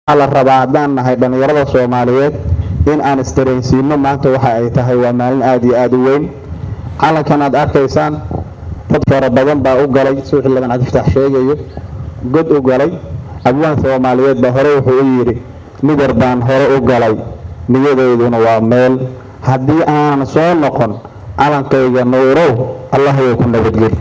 waxaa la rabaa haddaan nahay dhallinyarada soomaaliyeed in aan isdareensiino maanta waxa ay tahay waa maalin aada iyo aada u weyn calankan aad arkaysaan dad fara badan baa u galay suu xildhibaan cabdifataax sheegayo god u galay abwaan soomaaliyeed baa hore wuxuu u yidhi midar baan hore u galay niyadeyduna waa meel haddii aanan soo noqon calankayga nuurow allah way ku nabadgeli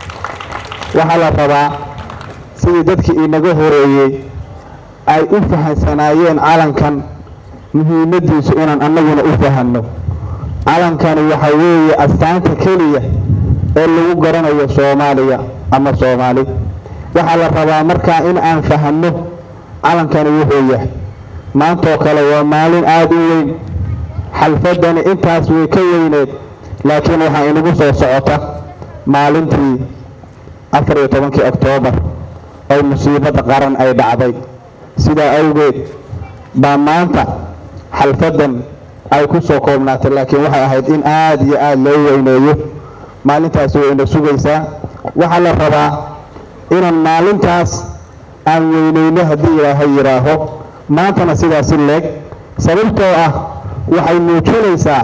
waxaa la rabaa sidii dadkii inaga horeeyey ay u fahansanaayeen calankan muhiimadiisu inaan annaguna u fahanno calankani waxa weeye astaanta keliya ee lagu garanayo soomaaliya ama soomaali waxaa la rabaa markaa in aan fahanno calankani wuxuu yahay maantoo kale waa maalin aada u weyn xalfadani intaas way ka weyneed laakiin waxaa inagu soo socota maalintii afar iyo tobankii oktoobar oo musiibada qaran ay dhacday sidaa awgeed baa maanta xalfadan ay ku soo koobnaatay laakiin waxay ahayd in aada iyo aada loo weyneeyo maalintaasi way ina sugaysaa waxaa la rabaa inaan maalintaas aan weyneyno haddii ilaahay yidhaaho maantana sidaasi leeg sababtoo ah waxay muujinaysaa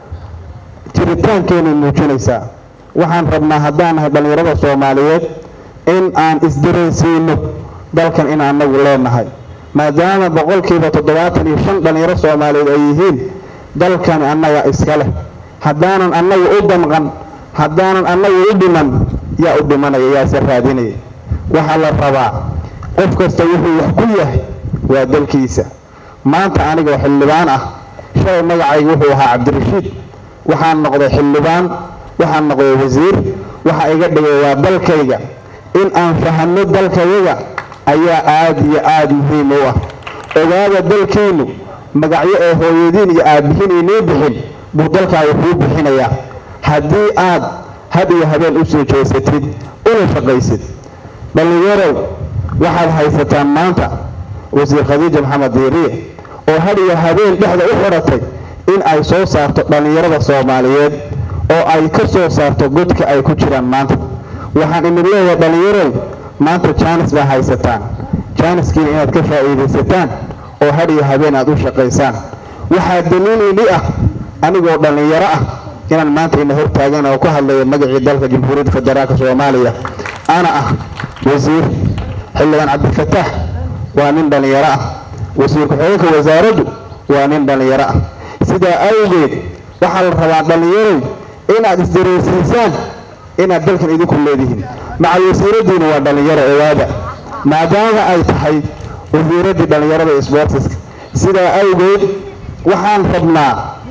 jiritaankeenay muujinaysaa waxaan rabnaa haddaan nahay dhallinyarada soomaaliyeed in aan isdareensiino dalkan in anagu leenahay maadaama boqolkiiba toddobaatan iyo shan dhallinyaro soomaaliyeed ay yihiin dalkani annaga iska leh haddaanan annagu u damqan haddaanan annagu u dhiman yaa u dhimanaya yaase raadinaya waxaa la rabaa qof kasta wuxuu wax ku yahay waa dalkiisa maanta anigoo xildhibaan ah shalay magacayga wuxuu ahaa cabdirashiid waxaan noqday xildhibaan waxaan noqday wasiir waxa iga dhigay waa dalkayga in aan fahanno dalkayaga ayaa aada iyo aada muhiim u ah ogaada dalkeennu magacyo ee hooyadiin iyo aabbihiin inii bixin buu dalkaaga kuu bixinayaa haddii aad had iyo habeen u soo jeesatid una shaqaysid dhallinyarow waxaad haysataan maanta wasiir khadiija maxamed diiriye oo had iyo habeen dhexda u xiratay in ay soo saarto dhallinyarada soomaaliyeed oo ay ka soo saarto godka ay ku jiraan maanta waxaan idin leeyahay dhallinyarow maanta jaanis baa haysataan jaaniskiina inaad ka faa'iidaysataan oo had iyo habeen aad u shaqaysaan waxaa daliil idhi ah anigoo dhallinyaro ah inaan maanta ina hortaagan oo ku hadlaya magacii dalka jamhuuriyadda federaalka soomaaliya ana ah wasiir xildhibaan cabdifataax waa nin dhallinyaro ah wasiir ku-xigeenka wasaaraddu waa nin dhallinyaro ah sidaa awgeed waxaa la rabaa dhallinyarow inaad isdareensiisaan inaad dalkan idinku leedihiin macal wasiiradiina waa dhallinyaro owaada maadaama ay tahay wasiiraddii dhallinyarada sbortiska sidaa awgeed waxaan rabnaa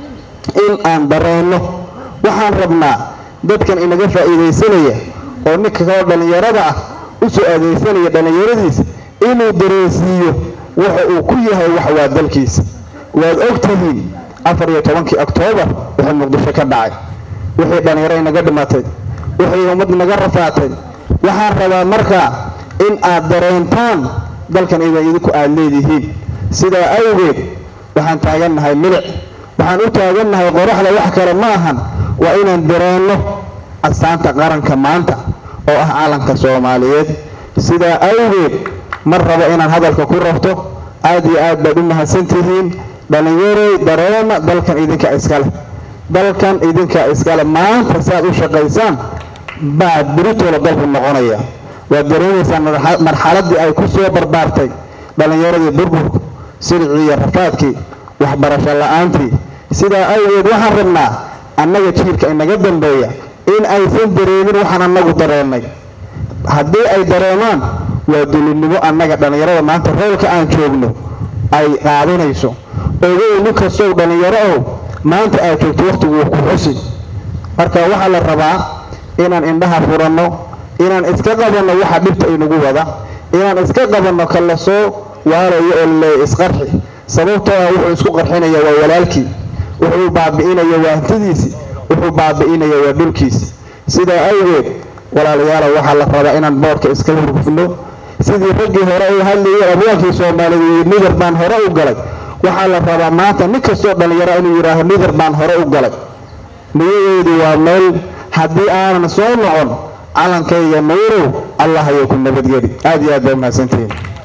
in aan dareenno waxaan rabnaa dadkan inaga faa'iidaysanaya oo ninka kaloo dhallinyarada ah u soo aadaysanaya dhallinyaradiisa inuu dareensiiyo waxa uu ku yahay wax waa dalkiisa waad og tihiin afar iyo tobankii oktoobar wuxuu muqdisho ka dhacay wixii dhallinyaro inaga dhimatay wixii ummad inaga rafaatay waxaan rabaa markaa in aad dareentaan dalkan idan idinku aad leedihiin sidaa awgeed waxaan taagannahay milic waxaan u taagannahay qoraxda wax kale ma ahan waa inaan dareenno astaanta qaranka maanta oo ah calanka soomaaliyeed sidaa awgeed mar rabo inaan hadalka ku rabto aad iyo aad baad u mahadsantihiin dhallinyaroy dareema dalkan idinka iskale dalkan idinka iskale maanta si aad u shaqaysaan baa beritoola dalku noqonaya waad dareemaysaan marxaladii ay ku soo barbaartay dhallinyaradii burburku siricii iyo rafaadkii waxbarasho la-aantii sidaa awgeed waxaan rabnaa annaga jiilka inaga dambeeya in aysan dareemin waxaan annagu dareennay haddii ay dareemaan waa dulinimo annaga dhallinyarada maanta roolka aan joogno ay qaadanayso ogow nin kastow dhallinyaro ow maanta aad joogto wakhtigu ku xusi marka waxaa la rabaa inaan indhaha furanno inaan iska qabanno waxa dhibta inagu wada inaan iska qabanno ka la soo waalayo oo laleeya isqarxi sababtoo ah wuxuu isku qarxinaya waa walaalkii wuxuu baabi'inaya waa hantidiisii wuxuu baabi'inaya waa dhulkiisi sidaa awgeed walaalayaalow waxaa la rabaa inaan boorka iska hurgufno sidii raggii hore u hadlayay abwaankii soomaaliyeed midar baan hore u galay waxaa la rabaa maanta nin kastoo dhallinyaro inuu yidhaaho midar baan hore u galay niyadeedu waa meel haddii aanan soo noqon calankayga nuurow allah ayay ku nabadgeli aad iyo aad baa umahadsantihiin